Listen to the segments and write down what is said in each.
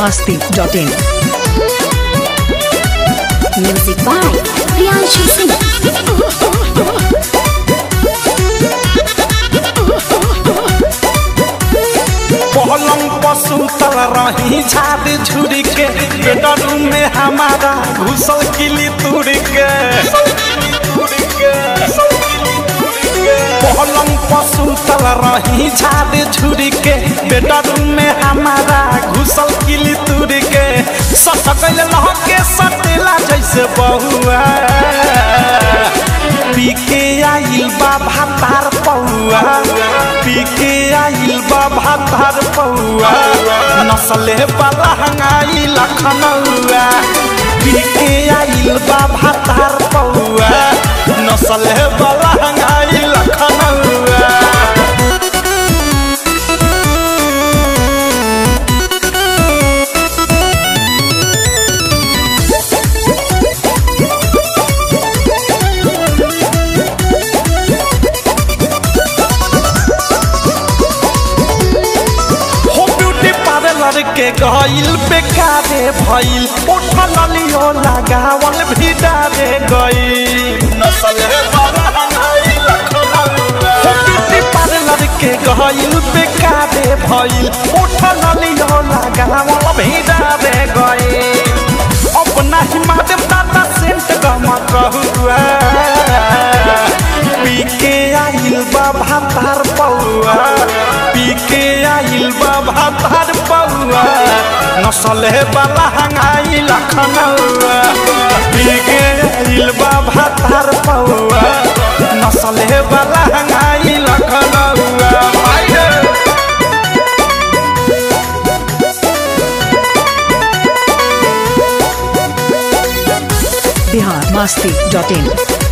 masti.in. Music by Priyanshu Singh. पलंग पर सुतल रही झाद झुरी के बेडरूम में हमारा घुसल किली तुर के पलंग पर सुतल रही झाद झुरी के बेडरूम में हमारा घुसल किली तुर के सटकल लहके सटेला जैसे बहुआ पी के आइल बा भातार पौआ पी के आइल बा भातार पौआ नसले वाला हंगाई लखनऊआ पी के आइल बा भातार पौआ नसले वाला हंगाई लखनऊआ हो ब्यूटी पार्लर के गईल बेकारे भइल उठल लियो लगावल भी डारे गईल नसल है बड़ा हंगाई लखनऊआ हो ब्यूटी पार्लर के गईल बेकारे भइल उठल लियो लगावल भी डारे गईल अपना ही माध्यम दादा सेंट गमा कहुआ पी के आइल बा भातार पौआ पी के आइल बा भातार पौआ नसले वाला हंगाई लखनऊआ पी के आइल बा भातार पौआ नसले वाला हंगाई लखनऊआ भाई रे। Bihar masti.in.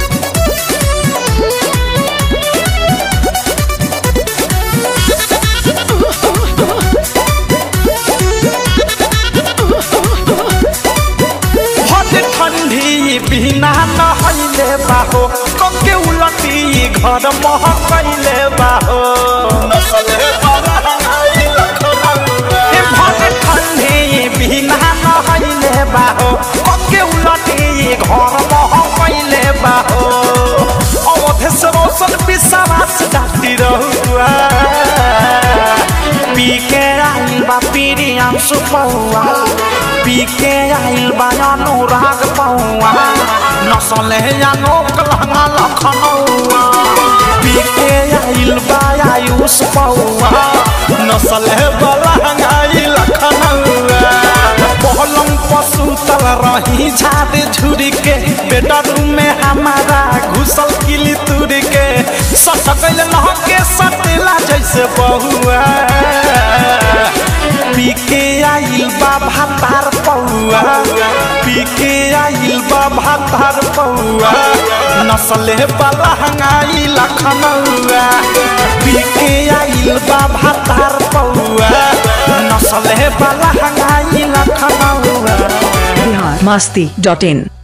हट ठंडी बिना नहैले बाहो कके उलटी घर महकैले बाहो ए भट ठंडी बिना नहैले बाहो कके उलटी घर महकैले बाहो अवधे से रोशन विश्वास डाक्टी रहुआ पी के आइल बा पीरियम सुपौआ पी के आइल बा अनुराग पौआ नसले अनोक लहंगा लखनऊआ पी के आइल बा आयुष पौआ नसले बलहंगाई लखनऊआ पलंग पर सुतल रही झाद झुरी के बेडरूम में हमारा घुसल किली तुर के सटकल लहके सटेला जैसे बहुआ पी के आइल बा भातार पौआ पी के आइल बा भातार पौआ नसले वाला हंगाई लखनऊआ पी के आइल बा भातार पौआ नसले वाला हंगाई लखनऊआ Bihar masti.in.